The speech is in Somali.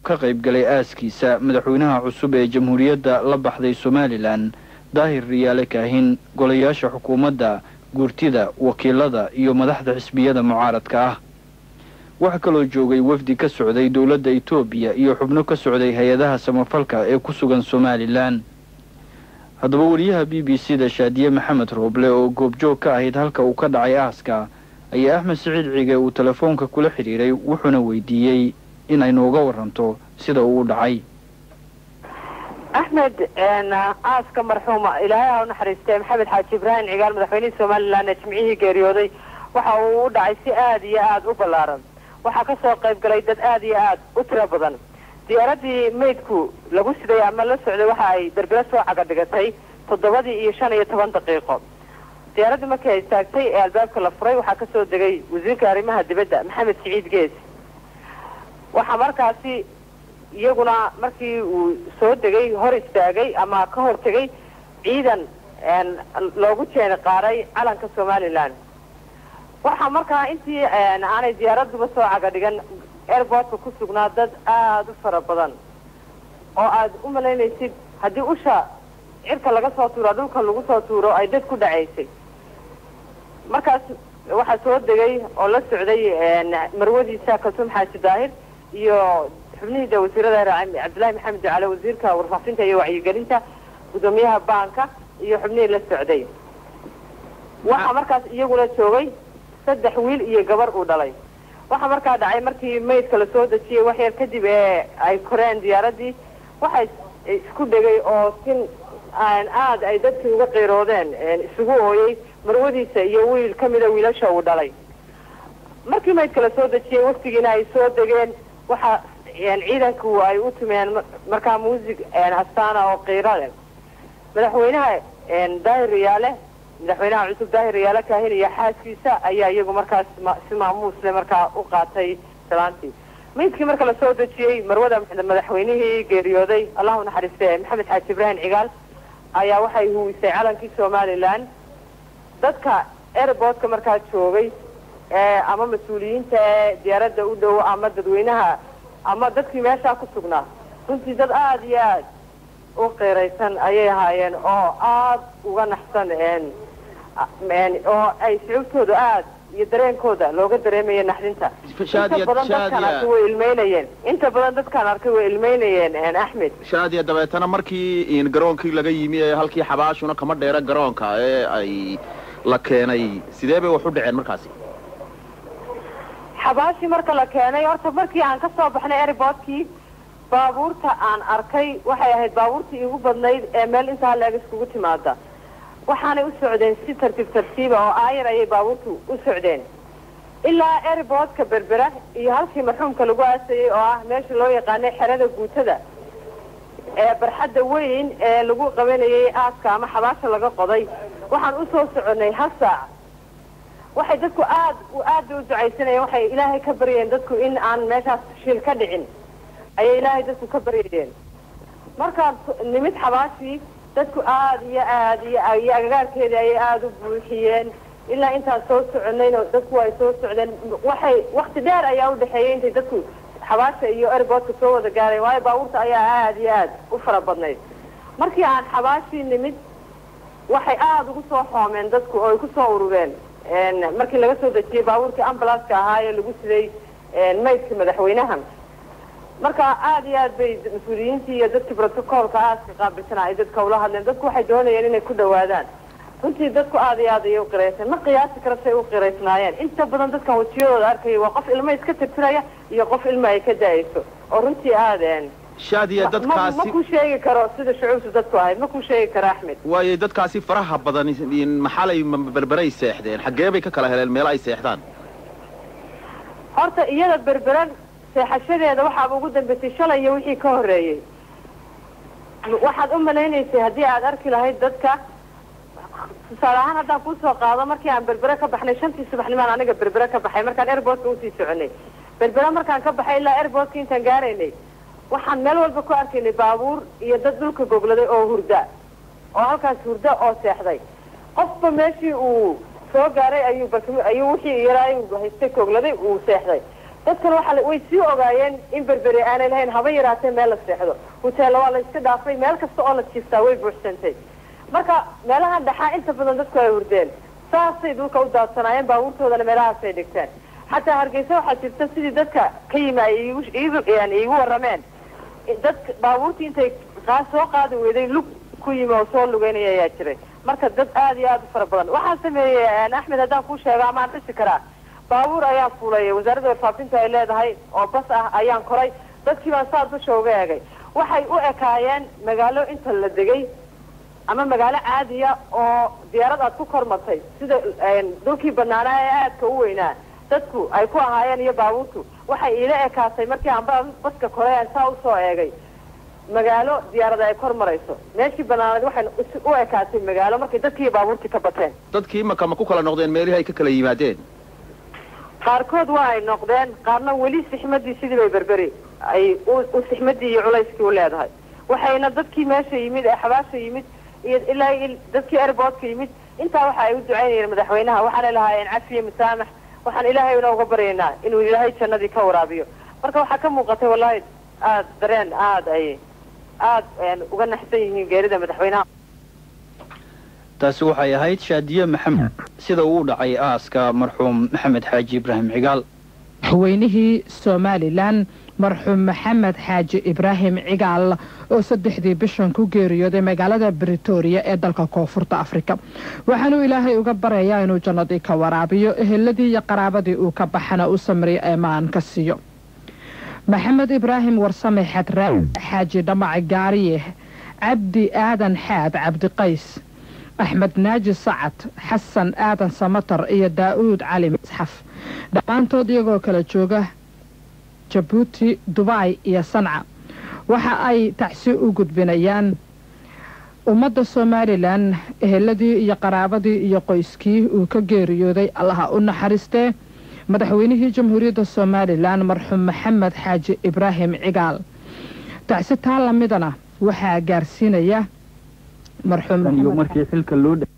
ka qaybgalay aaskiisa madaxweynaha cusub ee jamhuuriyadda la baxday somalilan daahir riyaale kaahin golayaasha xukuumadda guurtida wakiilada iyo madaxda xisbiyada mucaaradka ah waxaa kaloo joogay wafdi ka socday dowladda etoobiya iyo xubno ka socday hay-adaha samafalka ee ku sugan somalilan haddaba wariyaha b b c da shaadiye maxamed rooble oo goobjoog ka ahayd halka uu ka dhacay aaska ayaa axmed siciid cige uu telefoonka kula xidhiiray wuxuuna weydiiyey in ay nooga waranto sida uu u dhacay axmed aaska marxuuma ilaahay ha u naxariistee maxamed xaaji ibraahim cigaal madaxweynihii somalilan ee jimcihii geeriyooday waxa uu u dhacay si aada iyo aada u ballaaran waxaa ka soo qayb galay dad aada iyo aada u tiro badan diyaaradii maydku lagu siday ama la socday waxa ay berbera soo caga dhigatay toddobadii iyo shan iyo toban daqiiqo diyaaraddii markii ay istaagtay ee albaabka la furay waxaa kasoo degay wasiirka arrimaha dibadda maxamed siciid gees waxaa markaasi iyaguna markii uu soo degay hor istaagay ama ka hor tegay ciidan loogu jeeni qaaray calanka somalilan waxaa markaa intii aanay diyaaraduba soo caga dhigan airportka ku sugnaa dad aada u fara badan oo aad u malaynaysid haddii usha cirka laga soo tuuro dhulka lagu soo tuuro ay dad ku dhacaysay markaas waxaa soo degay oo la socday marwadiisa kaltuum xaaji daahir iyo xubnihiida wasiirada cabdillahi maxamed ducale wasiirka warfaafinta iyo wacyigelinta guddoomiyaha baanka iyo xubnihii la socday waxaa markaas iyaguna joogay saddex wiil iyo gabar uu dhalay waxaa markaa dhacay markii maydka la soo dejiyey wax yar kadib ee ay koreen diyaaradii waxay isku dhegay oo sin aada ay dadkii uga qiiroodeen isugu ooyey marwadiisa iyo wiil ka mida wiilasha uu dhalay markii maydka la soo dejiyey waftigiina ay soo degeen waxa ciidanku ay u tumeen markaa muusig astaana oo qiiro leh madaxweynaha daahir riyaale madaxweynaha cusub daahir riyaale kaahin iyo xaaskiisa ayaa iyagu markaas si maamuusle markaa u qaatay salaantii maydkii marka lasoo dejiyey marwada madaxweynihii geeriyooday allahu naxariiste maxamed xaaji ibraahim cigaal ayaa waxay huwisay calankii somalilan dadka airportka markaa joogay ama mas-uuliyiinta ee diyaaradda u dhow ama dadweynaha ama dadkii meeshaa ku sugnaa runtii dad aada iyo aad u qeyraysan ayay ahaayeen oo aada uga naxsan oo ay shucuubtooda aada iyo dareenkooda looga dareemaya naxdinta inta badan dadkaan arkay way ilmeynayeen inta badan dadkaan arkay way ilmeynayeen axmed shaadiya dabeetana markii garoonkii laga yimi ee halkii xabaashuna kama dheera garoonka ee ay la keenay sidee bay wax u dhaceen markaasi xabaashii marka la keenay horta markii aan ka soo baxnay airportkii baabuurta aan arkay waxay ahayd baabuurtii iigu badnayd ee meel intaa leeg iskugu timaada waxaanay u socdeen si tartiib tartiiba oo aayar ayay baabuurtu u socdeen ilaa airportka berbera iyo halkii marxuumka lagu aasayey oo ah meesha loo yaqaanay xerada guutada ee barxadda weyn ee lagu qabanayay aaska ama xabaasha laga qoday waxaan usoo soconay hal saac waxay dadku aad aad bay u ducaysanayeen waxay ilaahay ka baryayeen dadku in aan meeshaas shil ka dhicin ayay ilaahay dadku ka baryayeen markaan nimid xabaashii dadku aada iyo aad iyo iyo agagaarkeedii ayay aada u buuxiyeen ilaa intaan soo soconayno dadku ay soo socdeen waxay wakti dheer ayaa u dhexeeyay intay dadku xabaasha iyo airportka soo wada gaareen waayo baabuurta ayaa aada iyo aad u fara badnayd markii aan xabaashii nimid waxay aada ugu soo xoomeen dadku oo ay ku soo urureen markii laga soo dejiyey baabuurkii ambulanska ahaa ee lagu siday maydka madaxweynaha marka aada iyo aad bay mas-uuliyiintii iyo dadkii brotocolka aaska qaabilsana ay dadka ula hadleen dadku waxay doonayeen inay ku dhawaadaan runtii dadku aada iyo aad ayay u qirayseen ma qiyaasi kara say u qiraysnaayeen inta badan dadkan wajiyadooda arkaya waa qof ilmo iska tirtiraya iyo qof ilmo ay ka da-ayso oo runtii aadeen shaadiya ma dadkaasi ku sheegi karo sida shucuubtu dadku ahayd ma ku sheegi karo axmed waayo dadkaasi faraha badan maxalay berberay seexdeen xaggee bay ka kala heleen meelo ay seexdaan horta iyada berberan seexashadeeda waxaaba ugu dambeysay shalay iyo wixii ka horreeyey waxaad u malaynaysay haddii aad arki lahayd dadka tusaale ahaan haddaan kuusoo qaado markii aan berbere ka baxnay shantii subaxnimaan aniga berbere ka baxay markaan airportka usii soconay berbere markaan ka baxay ilaa airportka intaan gaaraynay waxaan meel walba ku arkaynay baabuur iyo dad dhulka gogladay oo hurda oo halkaas hurda oo seexday qofba meeshii uu soo gaaray ayuu bas ayuu wixii yaraay haystay gogladay uu seexday dadkan waxa way sii ogaayeen in berberi aanay lahayn haba yaraatee meel la seexdo huteella waa la iska dhaafay meel kasta oo la jiiftaa way buuxsantay marka meelahan dhaxaa inta badan dadku ay hurdeen saasay dhulka u daadsanaayeen baabuurtoodana meelahaasay dhigteen xataa hargeysa waxaa jirta sidii dadka ka yimi ay iigu warrameen dadka baabuurtii intay soo qaadi weyday lug ku yimi oo soo lugeynaya ayaa jiray marka dad aada iyo aada u fara badan waxaa sameeyey axmed haddaan kuu sheego amaan dhisi karaa baabuur ayaan fuulay wasaaradda warfaafinta ay leedahay oo bas ah ayaan koray dadkii baan saa dusha uga egay waxay u ekaayeen magaalo inta la degay ama magaalo caadiya oo diyaarad aad ku kormartay sida dhulkii banaanaa ee aadka u weynaa dadku ay ku ahaayeen iyo baabuurtu waxay iila ekaatay markii aan baska koray aan saa usoo eegay magaalo diyaarada ay kor marayso meeshii banaanad waxay u ekaatay magaalo markay dadkii baabuurtii ka bateen dadkii imaka ma ku kala noqdeen meelihii ay ka kala yimaadeen qaarkood waa ay noqdeen qaarna weli sixmadii sidii bay berberi ay u sixmadii iyo culayskii u leedahay waxayna dadkii meesha yimid ee xabaasha yimid iyo ilaa dadkii airboortka yimid intaa waxa ay u ducaynayeen madaxweynaha waxaanay lahaayeen cafiye masaamax waxaan ilaahay una uga baryaynaa inuu ilaahay jannadii ka waraabiyo marka waxaa ka muuqatay wallahi aada dareen aada ay aada uga naxsan yihiin geerida madaxweynaha taasi waxay ahayd shaadiye maxamed sida uu dhacay aaska marxuum maxamed xaaji ibraahim cigaal madaxweynihii somalilan marxuum maxamed xaaji ibraahim cigaal oo saddexdii bishan ku geeriyooday magaalada britoria ee dalka koonfurta afrika waxaanuu ilaahay uga barayaa inuu jannadii ka waraabiyo eheladii iyo qaraabadii uu ka baxana u samriyo eemaan ka siiyo maxamed ibraahim warsame xadraa xaaji dhamac gaariye cabdi aadan xaad cabdiqays axmed naaji sacad xasan aadan samatar iyo daa'uud cali masxaf dhammaantood iyagoo kala jooga jabuuti dubaay iyo sanca waxa ay tacsi u gudbinayaan ummadda somalilan eheladii iyo qaraabadii iyo qoyskii uu ka geeriyooday allaha u naxariistee madaxweynihii jamhuuriyadda somalilan marxuum maxamed xaaji ibraahim cigaal tacsi taa lamidana waxaa gaarsiinaya marxuum markii xilka loo